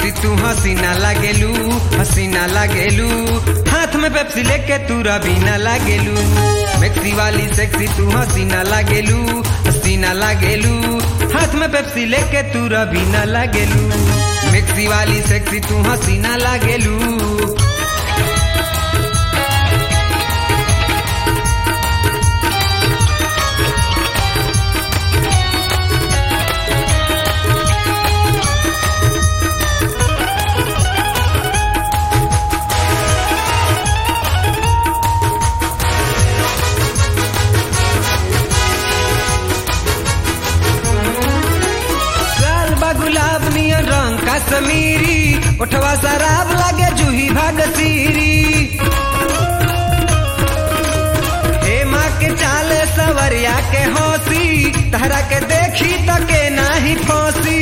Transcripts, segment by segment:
sexy तू हसीना लागेलू हसीना लागेलू हाथ में पेप्सी लेके तू रबीना लागेलू मैक्सी वाली सेक्सी तू हसीना लागेलू हसीना लागेलू हाथ में पेप्सी लेके तू रबीना लागेलू मैक्सी वाली सेक्सी तू हसीना लागेलू लाल बा गुलाब नियन रंग का समीरी उठवा शराब लागे जूही भाग सीरी हे माँ के चाले सवरिया के हौसी तहरा के देखी तो के नाही फौसी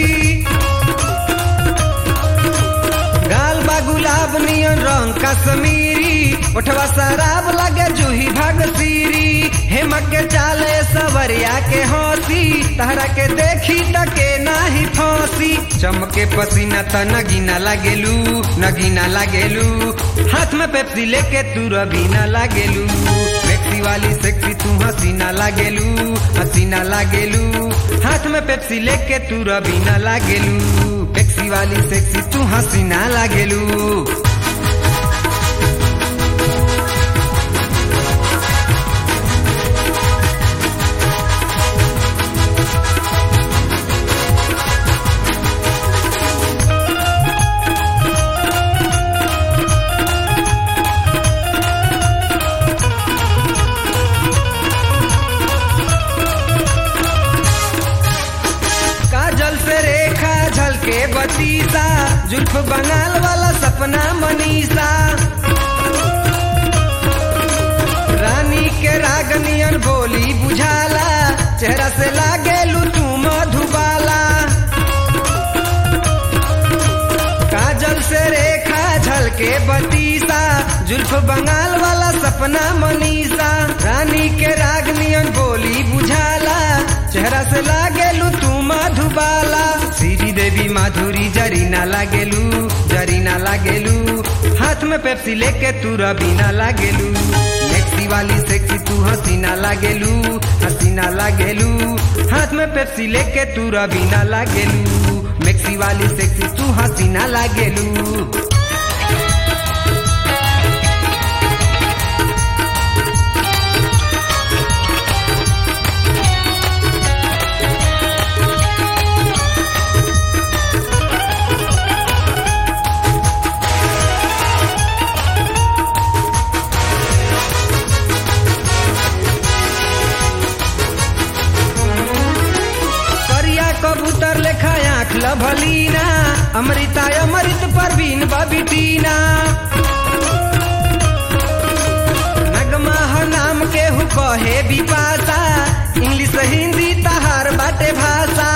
गाल बा गुलाब नियन रंग कश्मीरी उठवा शराब लगे जूही भाग सीरी हेम के चाले सवरिया के हौसी तहरा के देखी तके नाही फौसी चमके पसीना त नगीना लागेलू नगीना लागेलू हाथ में पेप्सी लेके तू रबीना लागेलू मैक्सी वाली सेक्सी तू हसीना लागेलू हसीना लागेलू हाथ में पेप्सी लेके तू रबीना लागेलू मैक्सी वाली सेक्सी तू हसीना लागेलू काजल से रेखा झलके बतीसा जुल्फ बंगाल वाला सपना मनीषा रानी के रागनियन बोली बुझाला चेहरा से लागे तू मधुबाला काजल से रेखा झलके बतीसा जुल्फ बंगाल वाला सपना मनीषा रानी के रागनियन बोली बुझाला चेहरा से लागेलू तू मधुबाला श्री देवी माधुरी जरीना लागेलू जरीना लागेलू हाथ में पेप्सी लेके तू रबीना लागेलू मैक्सी वाली सेक्सी तू हसीना लागेलू हसीना लागेलू हाथ में पेप्सी लेके तू रबीना लागेलू मैक्सी वाली सेक्सी तू हसीना लागेलू करिया कबूतर लेखा आँख लभलीना अमृता अमृत परवीन बबिटीना नगमा ह नाम के हु कहे बिपासा इंग्लिश हिंदी तहार बाटे भाषा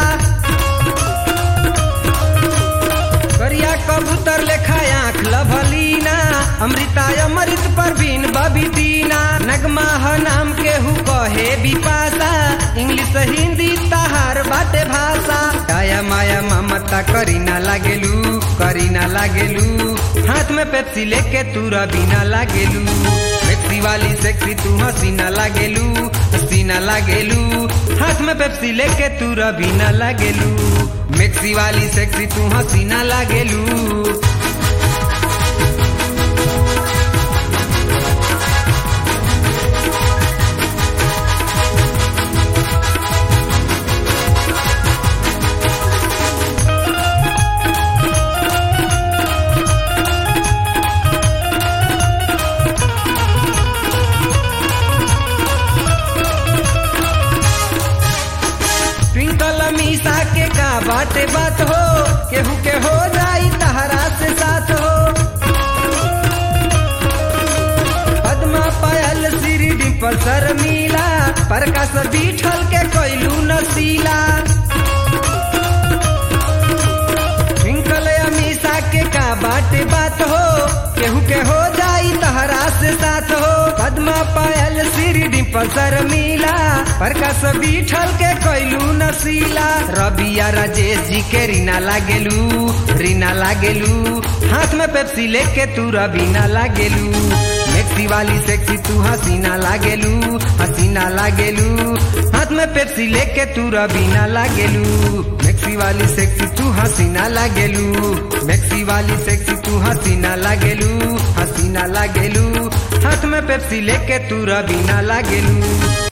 करिया कबूतर लेखा आँख लभलीना अमृता अमृत परवीन बबिटीना नगमा ह नाम के हु कहे बिपासा इंग्लिश हिंदी तहार बाटे भाषा काया माया ममता करीना लागेलू करीना लागेलू हाथ में पेप्सी लेके तू रबीना लागेलू पेप्सी वाली सेक्सी तू हसीना लागेलू हसीना लागेलू हाथ में पेप्सी लेके तू रबीना लागेलू मैक्सी वाली सेक्सी तू हसीना लागेलू ट्विंकल मीसा के का बाटे बात हो केहू के हो जाई तहरा से साथ हो पद्मा पायल श्री डिम्पल शर्मीला प्रकाश बीठल के कोयलू नसीला ट्विंकल अमीसा के का बाटे बात हो केहू के हो जाई तहरा से साथ हो पद्मा पायल श्री पल्सर मिला प्रकाश बीठल के कैलू नसीला रबिया राजेश जी के रीना लागेलू रीना लागेलू हाथ में पेप्सी लेके तू रबीना लागेलू मैक्सी वाली सेक्सी तू हसीना लागेलू हसीना लागेलू हाथ में पेप्सी लेके तू रबीना लागेलू मैक्सी वाली सेक्सी तू हसीना लागेलू मैक्सी वाली सेक्सी तू हसीना लागेलू हसीना लागेलू हाथ में पेप्सी लेके तू रबीना लागेलू